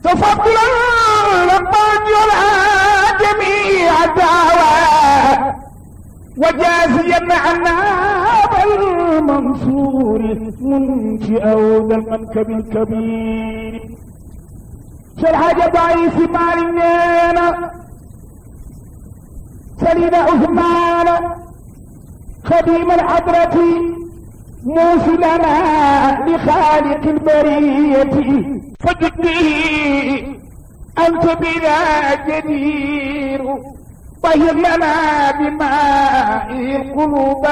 تفضلا لما يرى جميع الدعوى وجازيا عنا بالمنصور منشئ ذا المنكب الكبير شرح ضعيف مالنا سليم عثمان خديم الحضرة موصلنا لخالق البرية فجدني أنت بنا جدير طهر لنا بماء القلوب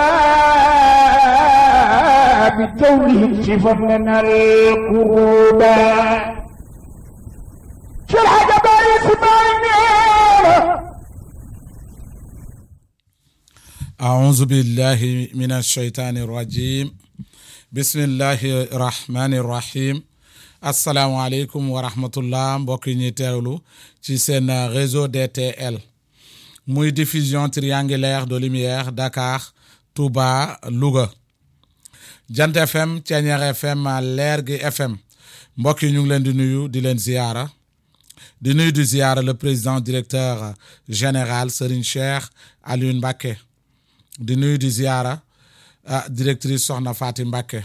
بالتوبه اكشف لنا القروب شرح جبال اسماعيل أعوذ بالله من الشيطان الرجيم بسم الله الرحمن الرحيم asalaamaaleykum wa rahmatullah mbokk yi ñuy teewlu ci seen réseau DTL muy diffusion triangulaire de lumière Dakar Touba Louga Jant FM Thiéniere FM Leer gi FM mbokk yi ñu ngi leen di nuyu di leen ziyaara di nuyu di ziyaara le président directeur général Serigne Cheikh Alioune Mbacké di nuyu di ziyaara ah directrice Soxna Fatim Mbacké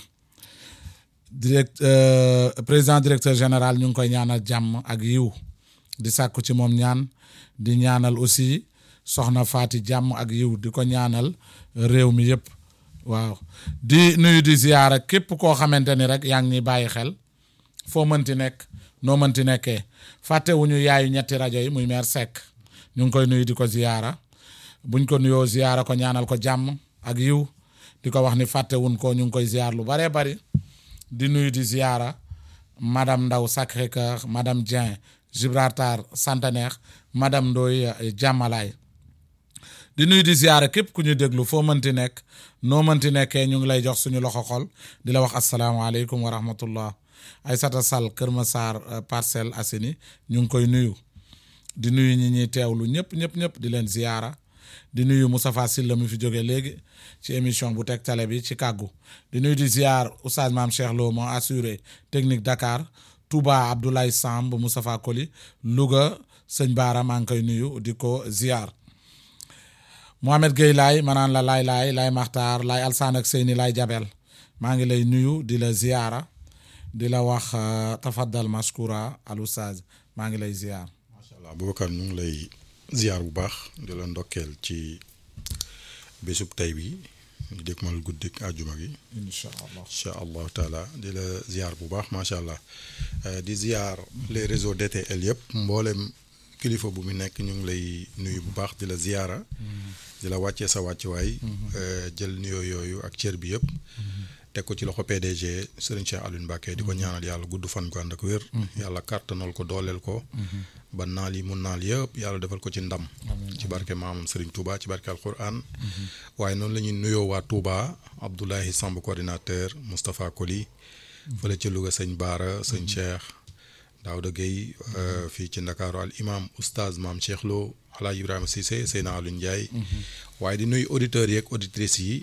direct président directeur général ñu ngi koy ñaanal jàmm ak yiw di sàkku ci moom ñaan di ñaanal aussi soxna Faati jàmm ak yiw di ko ñaanal réew mi yëpp waaw di nuyu di ziyaara képp koo xamante ni rek yaa ngi ñuy bàyyi xel foo mënti nekk noo mënti nekkee fàttewuñu yaayu ñetti rajo yi muy meer Seck ñu ngi koy nuyu di ko ziyaara buñ ko nuyoo ziyaara ko ñaanal ko jàmm ak yiw di ko wax ni fàttewuñ ko ñu ngi koy ziyaar lu baree bari di nuyu di ziyaara madame Ndaw Sacré-Cœur madame Dieng Gibraltar Centenaire madame Ndoye Jàmmalaay di nuyu di ziyaara képp ku ñu déglu foo mënti nekk noo mënti nekkee ñu ngi lay jox suñu loxo xol di la wax asalaamaaleykum wa rahmatullah Aysata Sall Kër Massar Parcelles Assainies ñu ngi koy nuyu di nuyu ñi ñuy teewlu ñëpp ñëpp ñëpp di leen ziyaara di nuyu Moustapha Sylla mi fi jóge léegi ci émission bu teg télé bi ci kàggu di nuyu di ziar oustaz maam Cheikh Lo moo assuré technique Dakar Touba Abdoulaye Samb Moustapha Koli Louga sëñ Baara maa ngi koy nuyu di ko ziar Mohamed Gueye laay manaan la laay laay laay Maxtaar laay Alsaan ak Seyni laay Jabel maa ngi lay nuyu di la ziara di la wax tafaddal mashkura al oustaz maa ngi lay ziar. macha allah Boubacar ñu ngi lay ziar bu baax di la ndokkeel ci bésub tey bi ñu dëkkmal guddik àjjuma gi incha allah incha allahu taala di la ziar bu baax macha allah di ziar les réseaux DTL yëpp mboolem kilifa bu mu nekk ñu ngi lay nuyu bu baax di la ziara di la wàccee sa wàccuwaay jël nuyoo yooyu ak cër bi yëpp teg ko ci loxo PDG Serigne Cheikh Alioune Mbacké di ko ñaanal yàlla gudd fan ko ànd ak wér yàlla kàttanal ko dooleel ko ba naal yi mun naal yëpp yàlla defal ko ci ndam ci barke maamam Serigne Touba ci barke alquran waaye noonu la ñuy nuyoo waa Touba Abdoulahi Samb coordinateur Moustapha Koli fële ci Louga sëñ Baara sëñ Cheikh Daouda Gueye fii ci Ndakaaru al imam oustaz maam Cheikh Lo Alaaji Ibrahima Cissé Seyna Alioune Ndiaye waaye di nuyu auditeurs yeeg auditrices yi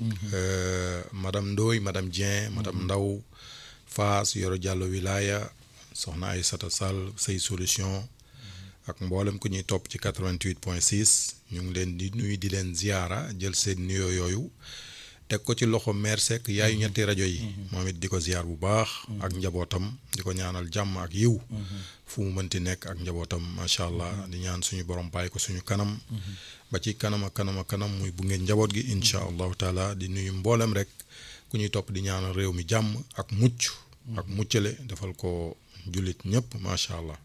madame Ndoye madame Dieng madame Ndaw Faas Yoro Diallo Wilaya soxna Aïssata Sall say solution ak mboolem ku ñuy topp ci 88 point 6 ñu ngi leen di nuyu di leen ziyaara jël seen nuyoo yooyu teg ko ci loxo maire Seck yaayu ñetti rajo yi moom it di ko ziyaar bu baax ak njabootam di ko ñaanal jàmm ak yiw fu mu mënti nekk ak njabootam macha allah di ñaan suñu borom bàyyi ko suñu kanam ba ci kanam ak kanam ak kanam muy bu ngeen njaboot gi incha allahu taala di nuyu mboolem rek ku ñuy topp di ñaanal réew mi jàmm ak mucc ak muccale defal ko jullit ñëpp macha allah.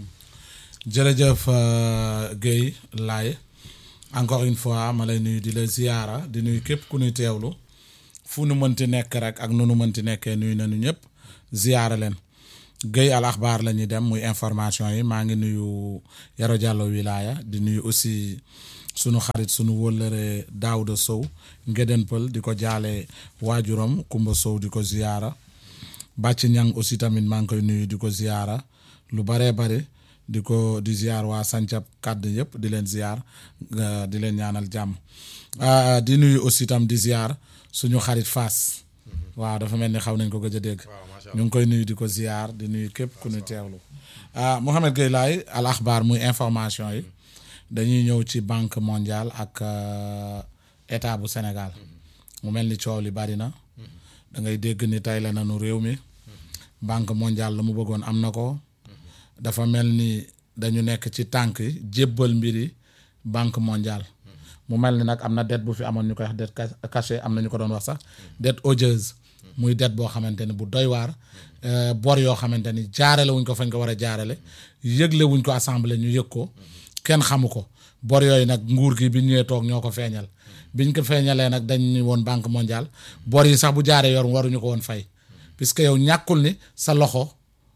jërëjëf Guèye Laye encore une fois ma lay nuyu di la ziyaara di nuyu képp ku ñuy teewlu fu nu mënti nekk rek ak nu nu mënti nekkee nuyu nañu ñëpp ziyaara leen Guèye al axbaar la ñuy dem muy information yi maa ngi nuyu Yoro Diallo Wilaya di nuyu aussi sunu xarit sunu wóllëre Daouda Sow Ngeden Pël di ko jaale waajuram Kumba Sow di ko ziyaara Bàcc Ñang aussi tamit maa ngi koy nuyu di ko ziyaara lu baree bari di ko di ziar waa Sancab kàdd yëpp di leen ziar di leen ñaanal jàmm di nuyu aussi tam di ziar suñu xarit Fass waaw dafa mel ni xaw nañ ko gëj a dégg ñu ngi koy nuyu di ko ziar di nuyu képp ku ñu teewlu ah Mouhamed Gueye Laye al axbaar muy information yi dañuy ñëw ci banque mondiale ak euh, état bu Sénégal mu mel ni coow li bari na da ngay dégg ni tey la nanu réew mi banque mondiale la mu bëggoon am na ko dafa mel ni dañu nekk ci tànk jébbal mbiri banque mondiale mu mel ni nag am na dette bu fi amoon ñu koy wax dette ca- cachée am na ñu ko doon wax sax dette odieuse muy dette boo xamante ni bu doy waar euh, bor yoo xamante ni jaarale wuñ ko fañ ko war a jaarale yëgle wuñ ko assemblée ñu yëg ko kenn xamu ko bor yooyu nag nguur gi bi ñëwee toog ñoo ko feeñal biñ ko feeñalee nag dañ ni woon banque mondiale bor yi sax bu jaaree yor waruñu ko woon fay puisque yow ñàkkul ni sa loxo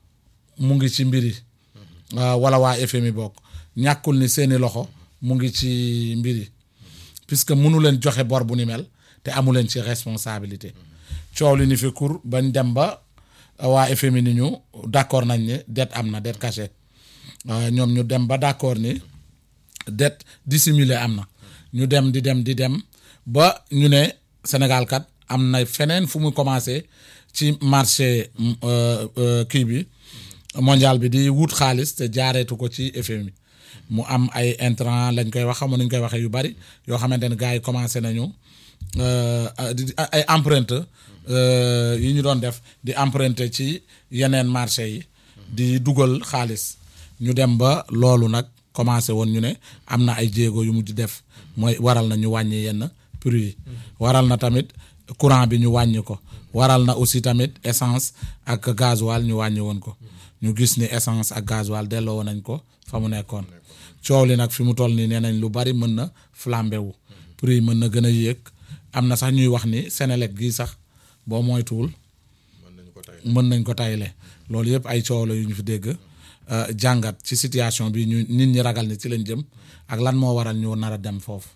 mu ngi ci mbir yi waaw wala waa FMI bokk ñàkkul ni seeni loxo mu ngi ci mbir yi puisque mënu leen joxe bor bu ni mel te amu leen ci responsabilité coow li ni fi kur bañ dem ba waa FMI ni ñu d'accord nañ ni dette am na dette cachée waaw ñoom ñu dem ba d'accord ni dette dissimulée am na ñu dem di dem di dem ba ñu ne Sénégal kat am na feneen fu mu commencé ci marché euh, euh, kii bi mondial bi di wut xaalis te jaareetu ko ci FMI mu am ay intrant lañ koy wax xamu nuñ koy waxee yu bari yoo xamante ne gars yi commencé nañu euh, di- ay empreinte euh, yi ñu doon def di emprunter ci yeneen marché yi di dugal xaalis ñu dem ba loolu nag commencé woon ñu ne am na ay jéego yu mujj def mooy waral na ñu wàññi yenn prix yi waral na tamit courant bi ñu wàññi ko waral na aussi tamit essence ak gasoil ñu wàññi woon ko ñu gis ni essence ak gasoil delloo woon nañ ko fa mu nekkoon coow li nag fi mu toll nii nee nañ lu bari mën na flambé wu prix yi mën na gën a yéeg am na sax ñuy wax ni Sénélec gii sax boo moytuwul mën nañu ko tey mën nañ ko tayle loolu yëpp ay coow la yu ñu fi dégg euh, jàngat ci situation bi ñu nit ñi ragal ni ci lañ jëm ak lan moo waral ñu nar a dem foofu.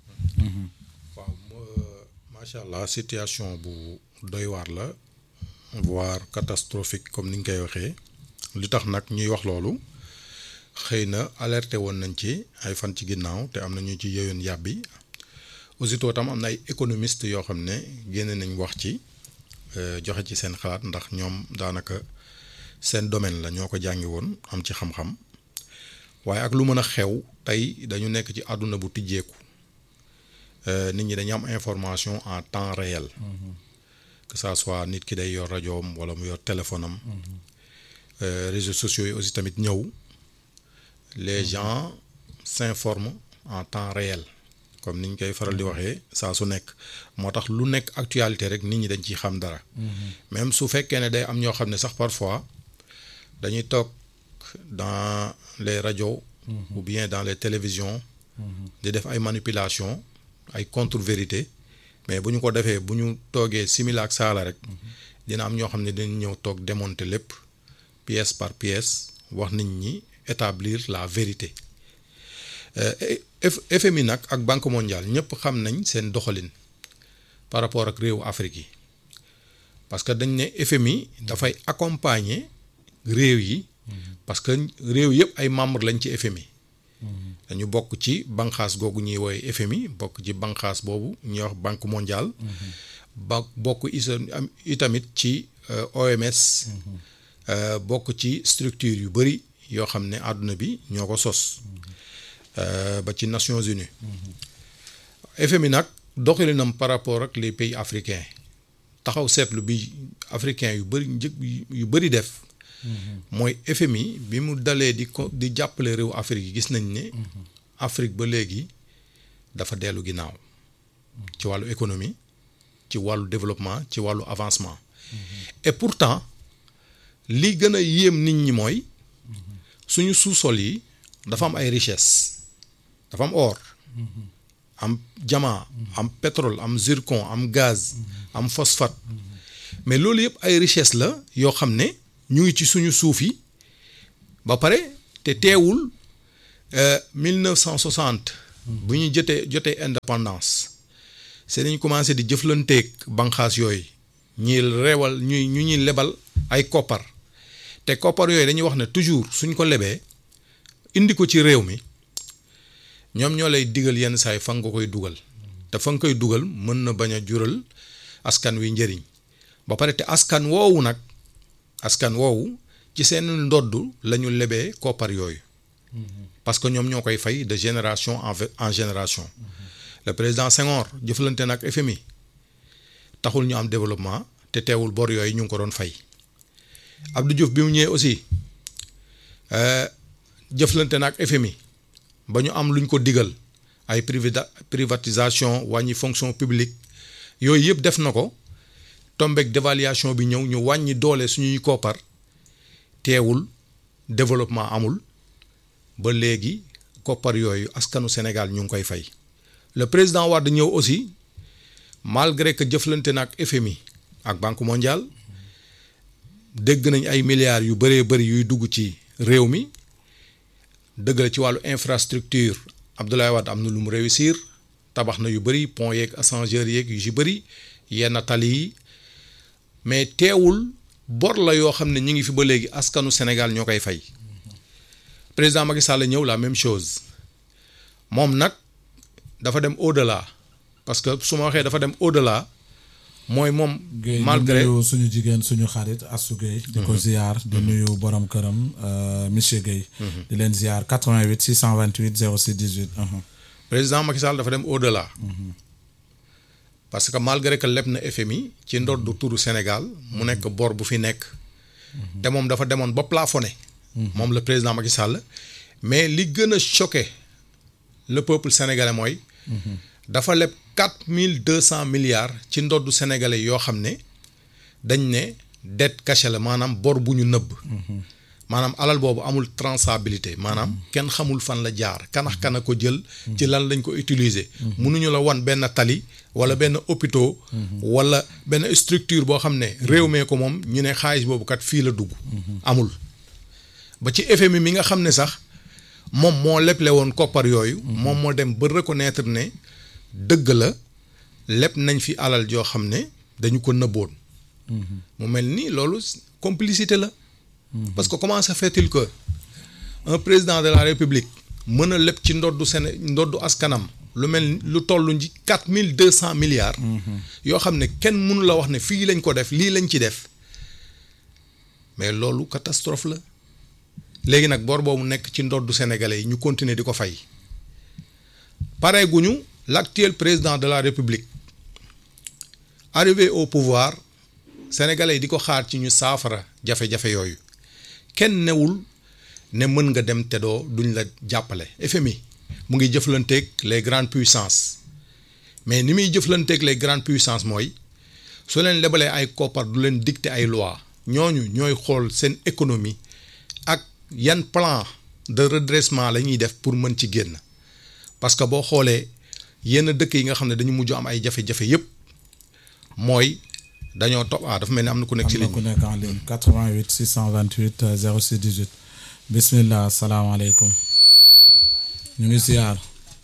waaw macha allah situation bu doy waar la voire catastrophique comme ni nga koy waxee li tax nag ñuy wax loolu xëy na alerté woon nañ ci ay fan ci ginnaaw te am na ñu ci yëyoon yàbbi aussitôt tam am na ay économistes yoo xam ne génne nañ wax ci euh, joxe ci seen xalaat ndax ñoom daanaka seen domaine la ñoo ko jàngi woon am ci xam-xam waaye ak lu mën a xew tey dañu nekk ci àdduna bu tijjeeku. Euh, nit ñi dañu am information en temps réel que ça soit nit ki day yor rajoom wala mu yor téléphone am Euh, réseaux sociaux yi aussi tamit ñëw les gens s'informent en temps réel comme ni ñu koy faral di waxee saa su nekk moo tax lu nekk actualité rek nit ñi dañ ciy xam dara même su fekkee ne day am ñoo xam ne sax parfois dañuy toog dans les radios ou bien dans les télévisions di def ay manipulation ay contre-vérité mais bu ñu ko defee bu ñu toogee simila ak saala rek dina am ñoo xam ne dinañ ñëw toog démonter lépp pièce par pièce wax nit ñi établir la vérité F FMI nag ak Banque mondiale ñëpp xam nañ seen doxalin par rapport ak réewu Afrique yi parce que dañ ne FMI dafay accompagner réew yi parce que réew yëpp ay membres lañ ci FMI dañu bokk ci banqaas googu ñuy woowee FMI bokk ci banqaas boobu ñuy wax Banque mondiale ba bokk isa am itamit ci euh, OMS euh, bokk ci structure yu bëri yoo xam ne àdduna bi ñoo ko sos euh, ba ci Nations Unies FMI nag doxalinam par rapport ak les pays africains taxaw seetlu bi africains yu bëri njëg yu bëri def mooy FMI bi mu dalee di ko di jàppale réew Afrique yi gis nañ ne Afrique ba léegi dafa dellu ginnaaw ci wàllu économie ci wàllu développement ci wàllu avancement et pourtant li gën a yéem nit ñi mooy suñu sous-sol yi dafa am ay richesse dafa am or am diamant am pétrole am zircon am gaz am phosphate mais loolu yëpp ay richesse la yoo xam ne ñu ngi ci suñu suuf yi ba pare te teewul 1960 bu ñu jotee jotee indépendance c'est dañu commencé di jëflanteeg banqaas yooyu ñuy reewal ñuy ñu ñuy lebal ay koppar te koppar yooyu dañuy wax ne toujours suñ ko lebee indi ko ci réew mi ñoom ñoo lay digal yenn saay fa nga koy dugal te fa nga koy dugal mën na bañ a jural askan wi njëriñ ba pare te askan woowu nag askan woowu ci seen ndodd la ñu lebee koppar yooyu parce que ñoom ñoo koy fay de génération en ve- en génération le président Senghor jëflante nag FMI taxul ñu am développement te teewul bor yooyu ñu ngi ko doon fay Abdou Diouf bi mu ñëwee aussi euh, jëflante nag FMI ba ñu am luñ ko digal ay privida privatisation wàññi fonction publique yooyu yëpp def na ko tombeek dévaluation bi ñëw ñu wàññi doole suñuy koppar teewul développement amul ba léegi koppar yooyu askanu Sénégal ñu ngi koy fay le président Wade ñëw aussi malgré que jëflante na ak FMI ak Banque mondiale dégg nañ ay milliards yu bëree bëri yuy dugg ci réew mi dëgg la ci wàllu infrastructure Abdoulaye Wade am na lu mu réussir tabax na yu bëri pont yeeg ascenseur yeeg yu ci bëri yenn tali yi mais teewul bor la yoo xam ne ñi ngi fi ba léegi askanu Sénégal ñoo koy fay président Macky Sall ñëw la même chose moom nag dafa dem au-delà parce que su ma waxee dafa dem au-delà mooy moom Guèye ñu malgré nuyu suñu jigéen suñu xarit Assou Guèye di ko ziar di nuyu borom këram euh, monsieur Guèye di leen ziar 88 628 06 18 uhum. président Macky Sall dafa dem au-delà parce que malgré que leb na FMI ci ndoddu turu Sénégal mu nekk bor bu fi nekk te moom dafa demoon ba plafonné moom le président Macky Sall mais li gën a choqué le peuple sénégalais mooy dafa leb quatre mille deux cent milliards ci ndoddu sénégalais yoo xam ne dañ ne dette cachée la maanaam bor bu ñu nëbb maanaam alal boobu amul traçabilité maanaam kenn xamul fan la jaar kanax kana ko jël ci lan lañ ko utiliser mënuñu la wan benn tali wala benn hôpital wala benn structure boo xam ne réew mee ko moom ñu ne xaalis boobu kat fii la dugg amul ba ci FMI mi nga xam ne sax moom moo leble woon koppar yooyu moom moo dem ba reconnaître ne dëgg la leb nañ fi alal joo xam ne dañu ko nëbboon mu mel ni loolu complicité la parce que comment se fait-il que un président de la république mën a leb ci ndoddu Séné ndoddu askanam lu mel ni lu toll ci quatre mille deux cent milliards. yoo xam ne kenn mënu la wax ne fii lañ ko def lii lañ ci def mais loolu catastrophe la léegi nag bor boobu nekk ci ndoddu sénégalais yi ñu continuer di ko fay pare guñu l'actuel président de la république arrivé au pouvoir sénégalais yi di ko xaar ci ñu saafara jafe-jafe yooyu kenn newul ne mën nga dem te doo duñ la jàppale FMI mu ngi jëflanteeg les grandes puissances mais ni muy jëflanteeg les grandes puissances mooy su leen lebalee ay koppar du leen dicter ay loi ñooñu ñooy xool seen économie ak yan plan de redressement la ñuy def pour mën ci génn parce que boo xoolee yenn dëkk yi nga xam ne dañu mujj am ay jafe-jafe yépp mooy dañoo topp ah dafa mel ni am na ku nekk ci am na ligne ku bi nekk en ligne 88 628 euh, 06 18 bismillah asalaamaaleykum ñu ngi ziar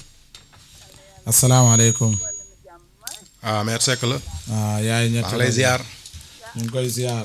asalaamaaleykum ah mère Seck la ah yaay ñett maa ngi lay ziar ñu ngi koy ziar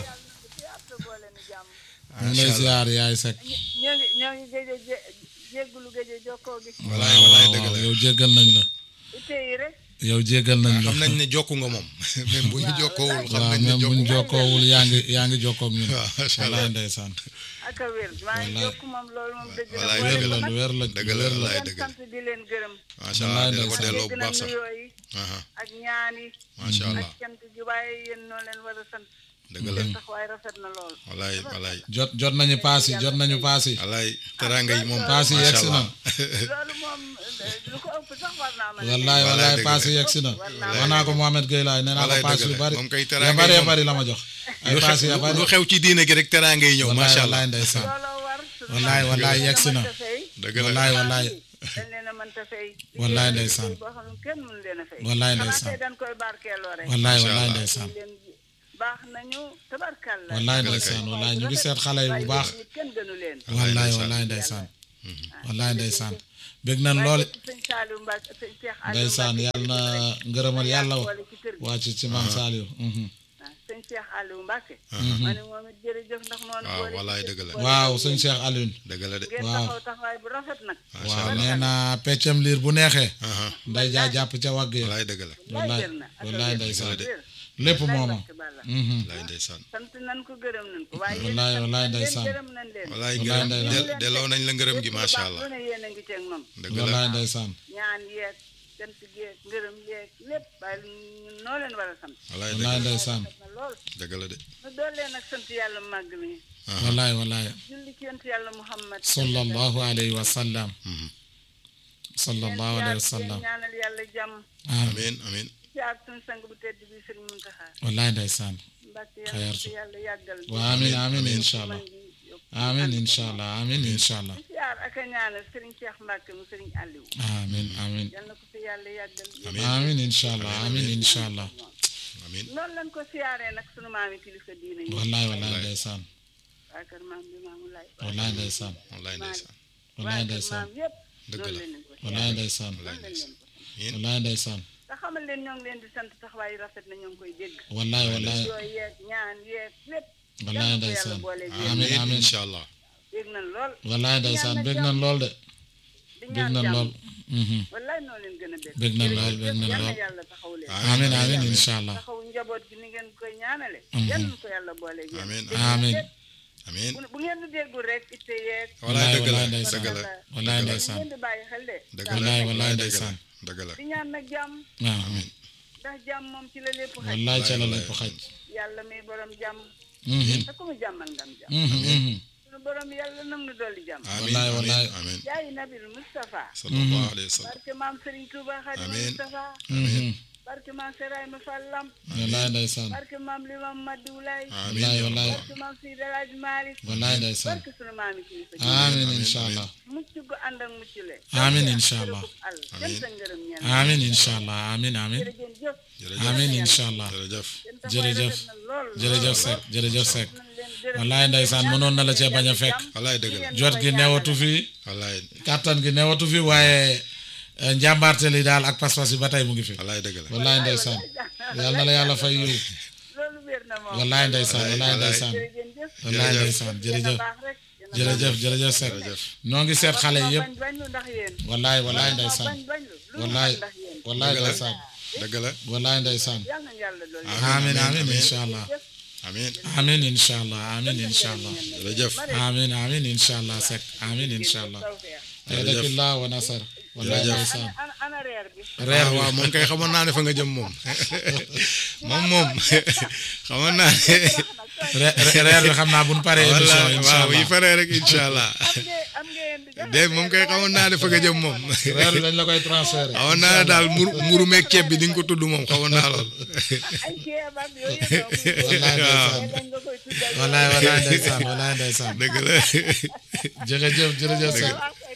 ñu ngi lay ziar yaay Seck ñoo ngi ñoo ngi géej a jé- jéggulu géej a jokkoo gi walaay walaay dëgg la yow jéggal nañ la ite yi rek yow jéggal nañ la xam nañ ne jokku nga moom même bu ñu jokkoowul xam waaw nañ ne même buñ jokku jokkoowul yaa ngi yaa ngi jokkoo ak ñun waaw macha allah wallaay ndeysaan ak a wér maa ngi Wallaay. jokk moom loolu moom dëgg la Wallaay boole wér dëgg ko la nag wér la dëgg la wér la wallaay leen dëgg la sant di leen gërëm macha allah dina ko ndeysaan. delloo bu dégg na baax sax nuyoo yi aha ak ñaan yi macha allah ak cant gi waaye yéen noo leen war a sant dëgg la seen taxawaay rafet na lool walaay walaay jot jot nañu paas yi jot nañu paas yi walaay teraanga yi moom paas yi macha yegsi na allah loolu moom eh, lu ko ëpp sax war naa mën a wallaay Wallaay wallaay dëgg paas la. yi yegsi na wax naa ko Mohamed Gueye laay nee naa ko Wallaay paas dëgg yu la. bari moom kay ya teraanga bari yi ya moom. bari la ma jox ay lu paas ya xew bari lu xew ci diine gi rek teraanga yi ñëw wallaay macha wallaay allah ndeysaan looloo war suñu wallaay wallaay yegsi na mënta fay dëgg la wallaay wallaay dañ leen a mënta fay Wallaay liggéey ndeysaan. boo xam ne kenn mënu leen a fay Wallaay xanaa ndeysaan. tey dañ koy barkeeloo rek wallaay Macha wallaay Allah. ndeysaan leen baax nañu tabarkalla wallaay ndeysaan wallaay ñu ngi seet xale yi bu baax nit kenn gënu leen wallaay ndeysaan. wallaay ndeysaan wallaay ndeysaan bég nañ lool sëñ Saliou Mbacke sëñ Cheikh Aliou ndeysaan Mbacke yàlla na ngërëmal yàlla boole ci kër gi wàcc ci maam Saliou mhm. ah sëñ Cheikh Aliou Mbacke ma ne moom it jërëjëf ndax noonu waaw boole ci wallaay kër dëgg la gi. waaw sëñ Cheikh Alioune dëgg la de ngeen waaw. taxaw taxawaay bu rafet nag waaw nee naa peccam liir bu neexee aha nday jaa jàpp ca wàgg ya walaay dëgg la wallaay wér na ak wallaay wér. ndeysaan de. lépp Wallaay mooma Mbàkke Balla. Mhm. wallaay ndeysaan sant nan ko gërëm nan ko waaye Wallaay, yéen wallaay sant nañ leen, ndeysaan. gërëm nañ leen wallaay Wallaay ngërëm ndeysaan. del- delloo nañ la ngërëm gi Lépp lu macha baax allah lu ne yéen a ngi ceeg noonu dëgg la wallaay ndeysaan ñaan yeeg cant yeeg ngërëm yeeg lépp waaye ñun noo leen war a sant wallaay wallaay dëgg ndeysaan na lool dëgg la de nu dool leen ak sant yàlla màgg mi wallaay wallaay julli ci yonent yàlla Muhammad sallallahu alayhi wa sallam Mhm. sallallahu alayhi wa sallam leen ñaanal yàlla jàmm amiin amiin ci ak suñu sang bu tedd bi Sëriñ Muntaxa wallaay ndeysaan Mbàkke Xayar yàlla su. ko yàlla yàggal wa amin amin incha allah man gi yokk amin incha allah amin incha allah siyaar ak a ñaanal Sëriñ Cheikh Mbàkke mu Sëriñ Aliou amin amin yal na ko fi yàlla yàggal Amiin. amin incha allah amin incha allah amiin noonu lañ ko siyaaree nag sunu maami kilifa diine yi wallaay wallaay ndeysaan waa kër maam bi maamu laay wallaay ndeysaan wallaay ndeysaan wallaay waa kër ndeysaan maam yëpp Dëgg noonu la. lañ leen ko wallaay ndeysaan noonu lañ leen ko amiin wallaay ndeysaan te xamal leen ñoo ngi leen di sant taxawaay rafet na ñoo ngi koy dégg wallaay wallaay yooyu yeeg ñaan yeeg lépp wallaay yal na ko yàlla ndeysaan boole Amiin, amiin amiin. incha allah dégg nañ lool wallaay ndeysaan bég nañ lool de di bég ñaan nañ jàmm lool mhm. wallaay noo leen gën a bég Bég nañ lool, bég nañ yal na lool. yàlla taxaw leen amin amin incha allah taxaw njaboot gi ni ngeen koy ñaanale Mhm. yal na ko yàlla boole yéen Amiin. dégg nañ Amiin. lépp. amiin bu bu ngeen di déggul rek itte yeeg wallaay dëgg la wallaay ndeysaan. dëgg la wallaay dëgg la ndeysaan ngeen di bàyyi xel de dëgg la Wallaay, wallaay dëgg la ndeysaan. dëgg la di ñaan nag jàmm waaw ndax jàmm moom ci la lépp xaj wallaay ca la wallaay. lépp xaj yàlla muy borom jàmm Mhm, te ku mu jàmmal ngam jàmm mhm, mhm. sunu borom yàlla nam nu dolli jàmm amiin Wallaay, wallaay. amiin amiin jaayi nabil Moustapha sallallahu alayhi wa sallam barke maam Serigne Touba Khadim Amiin. Moustapha Mhm. barke maam Seraay ma Fallam wallaay ndeysaan barke maam Limam Madoulaye amiin wallaay ya wallaay Allah. barke maam Seydi El Hadji Malick wallaay ndeysaan barke sunu maami kilifa ji amin Amiin, incha amiin. allah mucc gu ànd ak mucc le Amiin, incha allah. al Amiin. jëm sa ngërëm ñeen amin incha allah amin amin jërëjëf jëf jërëjëf amin incha allah jërëjëf seen taxawaay jërëjëf rafet na lool jërëjëf Seck jërëjëf Seck nañ leen gërëm wallaay ndeysaan mënoon na la cee bañ a fekk wallaay dëgg la jot gi newatu fi wallaay kàttan gi newatu fi waaye eh, njàmbaarte li daal ak pas-pas yi ba tey mu ngi fi wallaay dëgg la wallaay ndeysaan yal na la yàlla fay yiw loolu wér na moom wallaay ndeysaan wallaay wallaay. ndeysaan jërëjëf wallaay Jërëjëf. ndeysaan jërëjëf baax rek jërëjëf jërëjëf Seck jërëjëf noo ngi seet xale yi yëpp bañ bañ lu ndax yéen wallaay wallaay ndeysaan bañ bañ lu lu wallaay ndax yéen wallaay Dëgg la. ndeysaan dëgg la wallaay ndeysaan yal na yàlla loolu amin amin amiin. incha allah amiin amin incha allah amin incha allah jërëjëf amin amin incha allah Seck amin incha allah ayadakillah wa nasar wallaay Jërëjëf. ndeysaan ana ana reer bi reer waaw bi waaw moom kay xamoon naa ne fa nga jëm moom moom moom xamoon naa ne re- re- reer bi xam naa bu ñu paree émission walla incha waaw yi allah faree rek incha allah am ngeen am ngeen di joxe de moom kay xamoon naa ne fa nga jëm moom reer bi dañ la koy transféré xamoon naa ne daal mburu mburu meeg ceeb bi di nga ko tudd moom xamoon naa lool ay ceeb ak yooyu yëpp wallaay ndeysaan lañ nga koy tuddal wallaay wallaay ndeysaan wallaay ndeysaan dëgg la jërëjëf jërëjëf Seck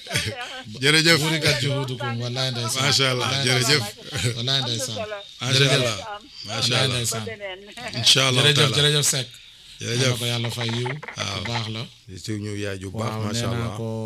jërëjëf burikat juhudukum wallaay ndeysaan macha allah jërëjëf wallaay ndeysaan macha allah macha wallaay allah ndeysaan incha allah jërëjëf taala jërëjëf Seck jërëjëf na ko yàlla fay yiw bu baax la di suñu yaay ju baax waaw nee macha naa allah ko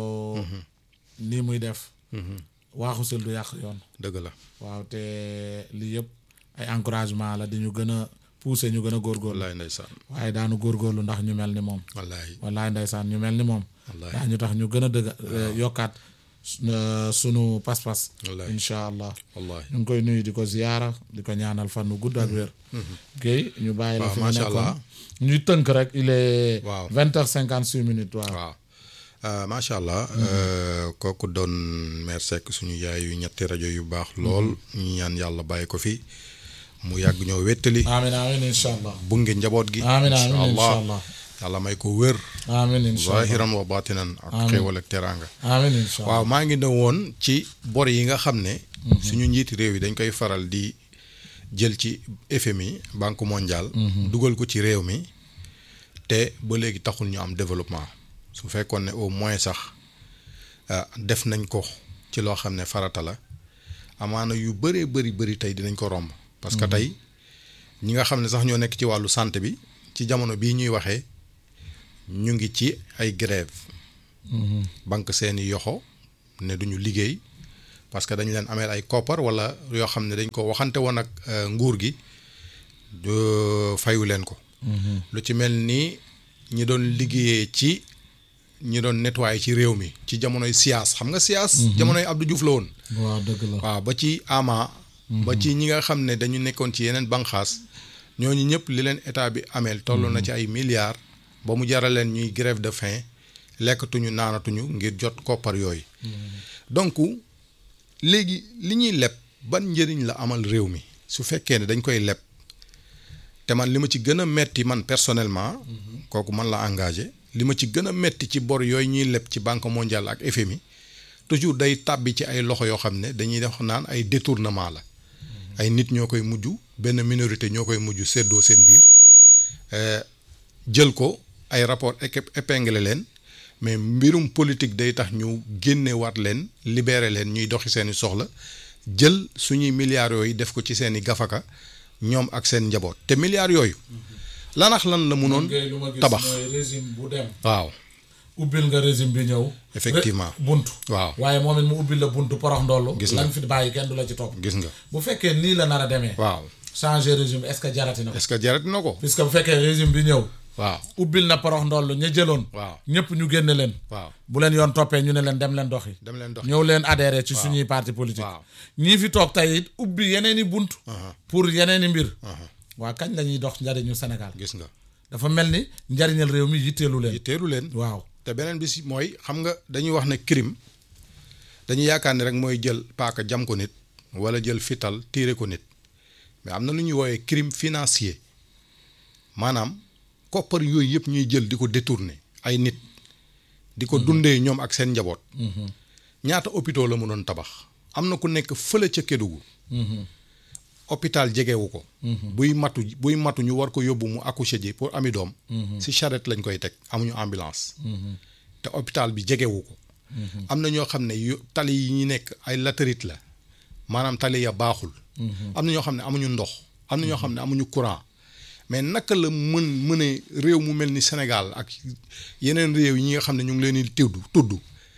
nii muy def waaxu sil du yàq yoon dëgg la waaw te lii yëpp ay encouragement la di ñu gën a pousser ñu gën a góorgóorlu wallaay ndeysaan waaye daanu góorgóorlu ndax ñu mel ni moom wallaay wallaay ndeysaan ñu mel ni moom wallaay daa ñu tax ñu gën a dëgg yokkaat su- sunu pas-pas wallaay incha allah wallaay ñu ngi koy nuyu di ko ziyaara di ko ñaanal fan nu gudd ak wér Guèye ñu bàyyi la waaw, fi nga macha nekkoon allah. ñuy tënk rek il est Waaw. vingt heures cinquante six minutes waaw waaw Euh, macha allah euh, kooku doon mère Seck suñu yaay yu ñetti rajo yu baax lool ñu ñaan yàlla bàyyi ko fi mu yàgg ñoo wéttali amin amin incha allah bunge njaboot gi amin incha amin incha allah allah yàlla may ko wér amin incha allah zahiran wa batinan ak Amiin. xéewal ak teraanga amin incha allah waaw maa ngi ne woon ci bor yi nga xam ne suñu njiiti réew yi dañ koy faral di jël ci FMI banque mondiale dugal ko ci réew mi te ba léegi taxul ñu am développement su fekkoon ne au moins sax ah, def nañ ko ci loo xam ne farata la amaana yu bëree bëri bëri tey dinañ ko romb parce que tey ñi nga xam ne sax ñoo nekk ci wàllu santé bi ci jamono bii ñuy waxee ñu ngi ci ay grève banque seeni yoxo ne duñu liggéey parce que dañ leen ameel ay koppar wala yoo xam ne dañ ko waxante woon ak euh, nguur gi du fayu leen ko lu ci mel ni ñi doon liggéeyee ci ñi doon nettoyer ci réew mi ci jamonoy siyaas xam nga siyaas jamonoy Abdou Diouf la woon waaw dëgg la waaw ba ci ama ba ci ñi nga xam ne dañu nekkoon ci yeneen banqaas ñooñu ñëpp li leen état bi ameel toll na ci ay milliards ba mu jaral leen ñuy grève de faim lekkatuñu naanatuñu ngir jot koppar yooyu donc léegi li ñuy leb ban njëriñ la amal réew mi su fekkee ne dañ koy leb te man li ma ci gën a metti man personnellement kooku man la engagé li ma ci gën a metti ci bor yooyu ñuy leb ci banque mondiale ak FMI toujours day tàbbi ci ay loxo yoo xam ne dañuy def naan ay détournement la ay nit ñoo koy mujj benn minorité ñoo koy mujj séddoo seen biir euh, jël ko ay rapport éque- épinglé leen mais mbirum politique day tax ñu génne waat leen libéré leen ñuy doxi seeni soxla jël suñuy milliards yooyu def ko ci seeni gafaka ñoom ak seen njaboot te milliards yooyu lanax lan la mënoon ngay lu ma gis tabax mooy régime bu dem waaw ubbil nga régime bi ñëw Effectivement. ré- buntu waaw waaye moom it mu ubbil la buntu porox ndollu Gis nga. lan fi bàyyi kenn du la ci topp gis nga bu fekkee nii la nar a demee waaw changer régime est-ce que jarati na ko est-ce que jarat na ko puisque bu fekkee régime bi ñëw waaw ubbil na porox ndollu ña jëloon waaw ñëpp ñu génne leen waaw bu leen yoon toppee ñu ne leen dem leen doxi dem leen dox ñëw leen adhéré ci suñuy parti politique Waaw. ñii fi toog tey it ubbi yeneen i bunt pour yeneen i mbir waa kañ la ñuy dox njariñu Sénégal gis nga dafa mel ni njariñal réew mi yitteelu leen teeru leen waaw te beneen bi si mooy xam nga dañuy wax ne crime dañuy yaakaar ne rek mooy jël paaka jam ko nit wala jël fital tiire ko nit mais am na lu ñuy woowee crime financier maanaam koppar yooyu yëpp ñuy jël di ko détourner ay nit di ko dundee ñoom ak seen njaboot ñaata hôpitaux la mënoon tabax am na ku nekk fële ca Kédougou hôpital jegewu ko buy matu buy matu ñu war ko yóbbu mu accoucher ji pour ami doom si charrette lañ koy teg amuñu ambulance te hôpital bi jegewu ko am na ñoo xam ne yu tali yi ñu nekk ay latérite la maanaam tali ya baaxul am na ñoo xam ne amuñu ndox am na ñoo xam ne amuñu courant mais naka la mën mëne réew mu mel ni Sénégal ak yeneen réew yi ñi nga xam ne ñu ngi leen di tudd tudd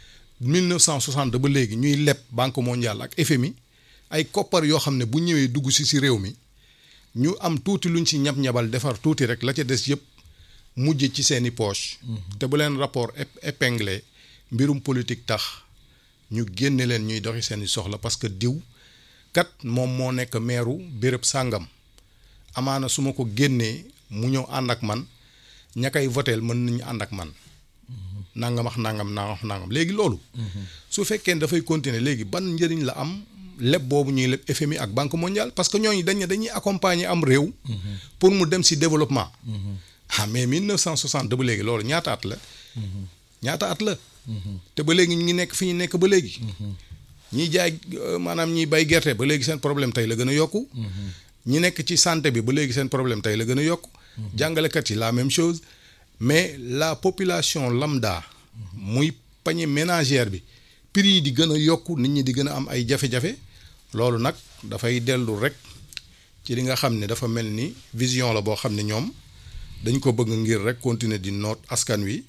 1960 ba léegi ñuy leb banque mondiale ak FMI ay koppar yoo xam ne bu ñëwee dugg si si réew mi ñu am tuuti luñ si ñab-ñabal defar tuuti rek la ca des yëpp mujj ci seeni poche te bu leen rapport ép- épinglé mbirum politique tax ñu génne leen ñuy doxi seeni soxla parce que diw kat moom moo nekk meeru béréb sàngam amaana su ma ko génnee mu ñëw ànd ak man ña koy voteel mën nañu ànd ak man nangam ak nangam nangam ak nangam léegi loolu su fekkee ne dafay continuer léegi ban njëriñ la am leb boobu ñuy leb FMI ak banque mondiale parce que ñooñu dañ ne dañuy accompagner am réew pour mu dem si développement ah mais 1960 ba léegi loolu ñaata at la ñaata at la te ba léegi ñu ngi nekk fi ñu nekk ba léegi ñiy jaay euh, maanaam ñiy bay gerte ba léegi seen problème tey la gën a yokku ñi nekk ci santé bi ba léegi seen problème tey la gën a yokku jàngalekat yi la même chose mais la population lambda muy panier ménagère bi prix yi di gën a yokku nit ñi di gën a am ay jafe-jafe loolu nag dafay dellu rek ci li nga xam ne dafa mel ni vision la boo xam ne ñoom dañ ko bëgg ngir rek continuer di noot askan wi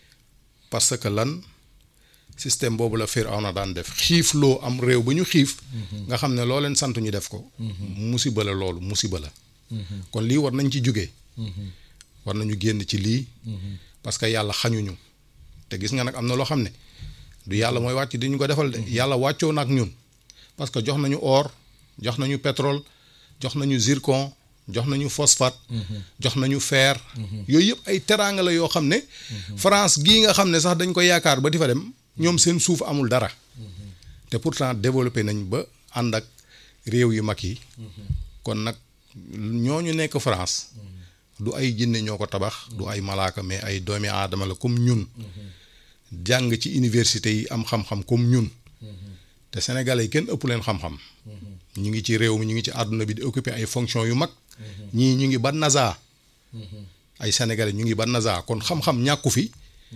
parce que lan système boobu la Firawna daan def xiif loo am réew ba ñu xiif nga xam ne loo leen sant ñu def ko musiba la loolu musiba la kon lii war nañ ci jóge war nañu génn ci lii parce que yàlla xañuñu te gis nga nag am na loo xam ne du yàlla mooy wàcc di ñu ko defal de yàlla wàccoo na ak ñun parce que jox nañu or jox nañu pétrole jox nañu zircon jox nañu phosphate jox nañu fer yooyu yëpp ay teraanga la yoo xam ne France gii nga xam ne sax dañ ko yaakaar ba di fa dem ñoom seen suuf amul dara te pourtant développé nañ ba ànd ak réew yu mag yi kon nag ñooñu nekk France du ay jinne ñoo ko tabax du ay malaaka mais ay doomi aadama la comme ñun jàng ci université yi am xam-xam comme ñun te sénégalais yi kenn ëpp leen xam-xam ñu ngi ci réew mi ñu ngi ci àdduna bi di occuper ay fonctions yu mag ñii ñu ngi ba NASA ay sénégalais ñu ngi ba NASA kon xam-xam ñàkku fi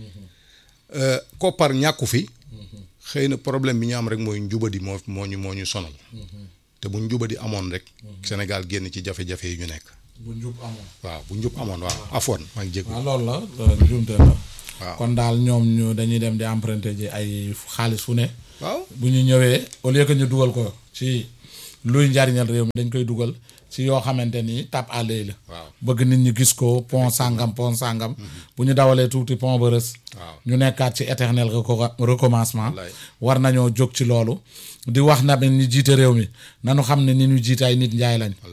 euh, koppar ñàkku fi xëy na problème bi ñu am rek mooy njubadi moo moo ñu moo ñu sonal te bu njubadi amoon rek Sénégal génn ci jafe-jafe yi ñu nekk bu njub amoon waaw bu njub amoon waaw afoon maa ngi jéggu waaw loolu la loolu njuumte la waaw kon daal ñoom ñu dañuy dem di emprunter ji ay xaalis fu ne waaw bu ñu ñëwee au lieu que ñu dugal ko ci luy njariñal réew mi dañ koy dugal ci yoo xamante ni tap à l'œil la waaw bëgg nit ñi gis ko pont sangam pont sangam bu ñu dawalee tuuti pont ba rës waaw ñu nekkaat ci éternel reco- recommencement Wallaay. war nañoo jóg ci loolu di wax na ñi jiite réew mi nanu xam ne ni ñu jiite ay nit njaay lañ wallaahi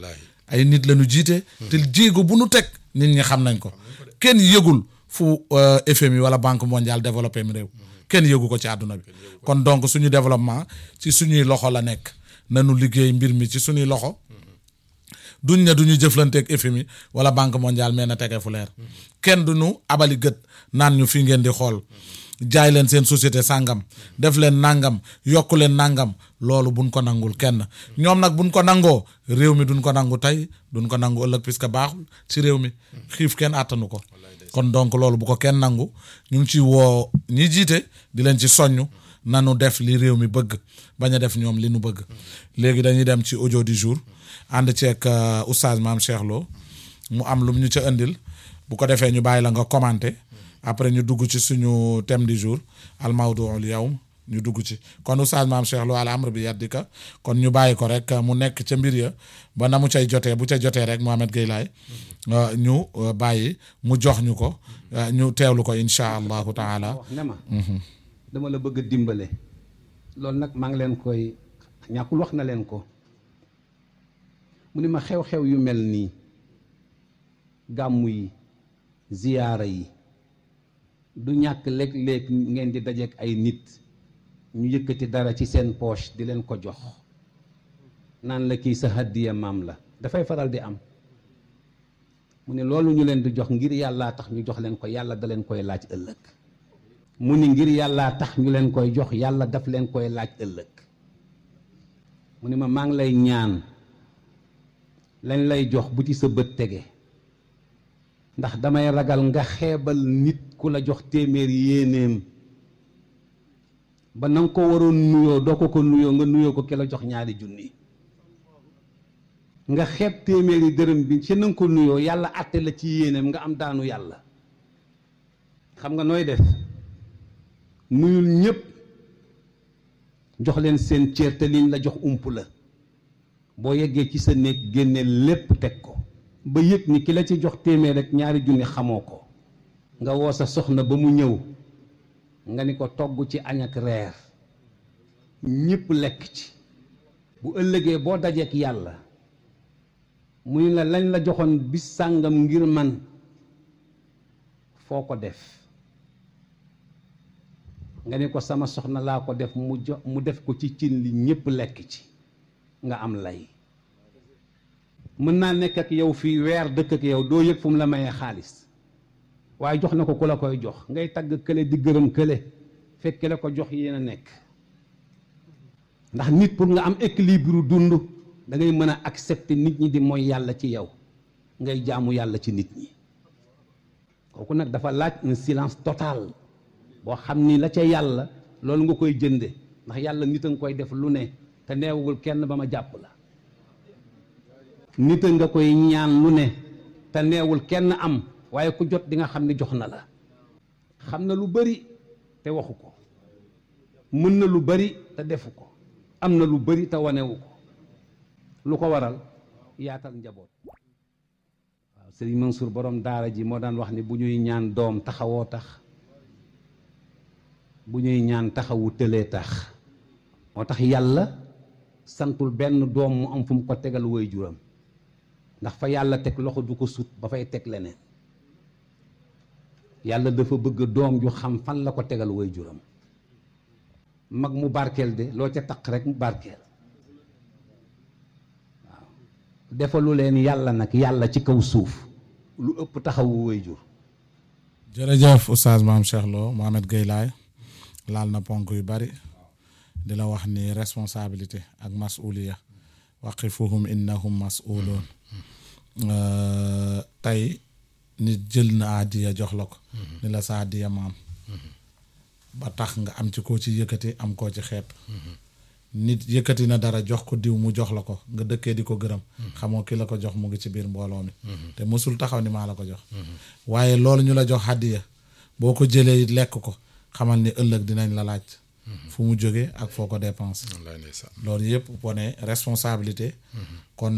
ay nit la ñu jiite te jéego bu nu teg nit ñi xam nañ ko kenn yëgul fu euh, FMI wala banque mondiale développé mi réew kenn yëgu ko ci àdduna bi kon donc suñu développement ci suñuy loxo la nekk nanu liggéey mbir mi ci suñuy loxo duñ ne duñu jëflanteeg FMI wala banque mondiale mais na tege fu leer kenn du ñu abali gët naan ñu fii ngeen di xool jaay leen seen société sàngam def leen nàngam yokku leen nàngam loolu buñ ko nangul kenn ñoom nag buñ ko nangoo réew mi duñ ko nangu tey duñ ko nangu ëllëg puisque baaxul ci réew mi xiif kenn àttanu ko kon donc loolu bu ko kenn nangu ñu ngi ci woo ñi jiite di leen ci soññ nanu def li réew mi bëgg bañ a def ñoom li nu bëgg léegi dañuy dem ci audio du jour ànd ceeg euh, oustaz maam Cheikh Lo mu am lu ñu ca indil bu ko defee ñu bàyyi la nga commenté après ñu dugg ci suñu thème du jour al mawduul yawm ñu dugg ci kon oustaz maam Cheikh Lo al amr bi yaddika kon ñu bàyyi ko rek mu nekk ca mbir ya ba na mu cay jotee bu ca jotee rek Mohamed Gueye laay euh, ñu euh, bàyyi mu jox ñu ko euh, ñu teewlu ko incha allahu taala wax ne ma dama la bëgg a dimbale loolu nag maa ngi leen koy ñàkkul wax na leen ko mu ni ma xew-xew yu mel nii gàmmu yi ziyaara yi du ñàkk léeg-léeg ngeen di dajeek ay nit ñu yëkkati dara ci seen poche di leen ko jox naan la kii sa hàddiya maam la dafay faral di am mu ne loolu ñu leen di jox ngir yàllaa tax ñu jox leen ko yàlla da leen koy laaj ëllëg mu ni ngir yàllaa tax ñu leen koy jox yàlla daf leen koy laaj ëllëg mu ni ma maa ngi lay ñaan lañ lay jox bu ci sa bët tege ndax damay ragal nga xeebal nit ku la jox téeméer yéenéem ba na nga ko waroon nuyoo doo ko ko nuyoo nga nuyoo ko ki la jox ñaari junni nga xeeb téeméeri dërëm bi ci na nga ko nuyoo yàlla àtte la ci yéenéem nga am daanu yàlla xam nga nooy def nuyul ñépp jox leen seen cër te liñ la jox ump la boo yeggee ci sa néeg génne lépp teg ko ba yëg ni ki la ci jox téeméer rek ñaari junni xamoo ko nga woo sa soxna ba mu ñëw nga ni ko togg ci añ ak reer ñépp lekk ci bu ëllëgee boo dajeek yàlla mu ni la lañ la joxoon bis sàngam ngir man foo ko def nga ni ko sama soxna laa ko def mu jox mu def ko ci cin li ñépp lekk ci nga am lay mën naa nekk ak yow fii weer dëkk ak yow doo yëg fu mu la mayee xaalis waaye jox na ko ku la koy jox ngay tagg kële di gërëm kële fekk la ko jox yéen a nekk ndax nit pour nga am équilibre dund da ngay mën a accepter nit ñi di mooy yàlla ci yow ngay jaamu yàlla ci nit ñi kooku nag dafa laaj un silence total boo xam ni la ca yàlla loolu nga koy jënde ndax yàlla nit a nga koy def lu ne te neewugul kenn ba ma jàpp la nit a nga koy ñaan lu ne te neewul kenn am waaye ku jot di nga xam ni jox na la xam na lu bari te waxu ko mën na lu bari te defu ko am na lu bari te wanewu ko lu ko waral yaatal njaboot waaw sëriñ Mansour borom daara ji moo daan wax ni bu ñuy ñaan doom taxawoo tax bu ñuy ñaan taxawu tëlee tax moo tax yàlla santul benn doom mu am fu mu ko tegal woy juram ndax fa yàlla teg loxo du ko sut ba fay teg leneen yàlla dafa bëgg doom ju xam fan la ko tegal woy juram mag mu barkeel de loo ca taq rek mu barkeel waaw defalu leen yàlla nag yàlla ci kaw suuf lu ëpp taxawu woy jur jërëjëf oustaz maam Cheikh Lo Mohamed Gueye laay laal na ponk yu bari di la wax ni responsabilité ak masuliya waqifuhum innahum masuluun tey nit jël na àddiya jox la ko ni la sa àddiya maam ba tax nga am ci koo ci yëkkati am koo ci xeeb nit yëkkati na dara jox ko diw mu jox la ko nga dëkkee di ko gërëm xamoo ki la ko jox mu ngi ci biir mbooloo mi te mosul taxaw ni maa la ko jox waaye loolu ñu la jox àddiya boo ko jëlee it lekk ko xamal ni ëllëg dinañ la laaj fu mu jógee ak foo ko dépense wallaay ndeysaan loolu yëpp wone responsabilité kon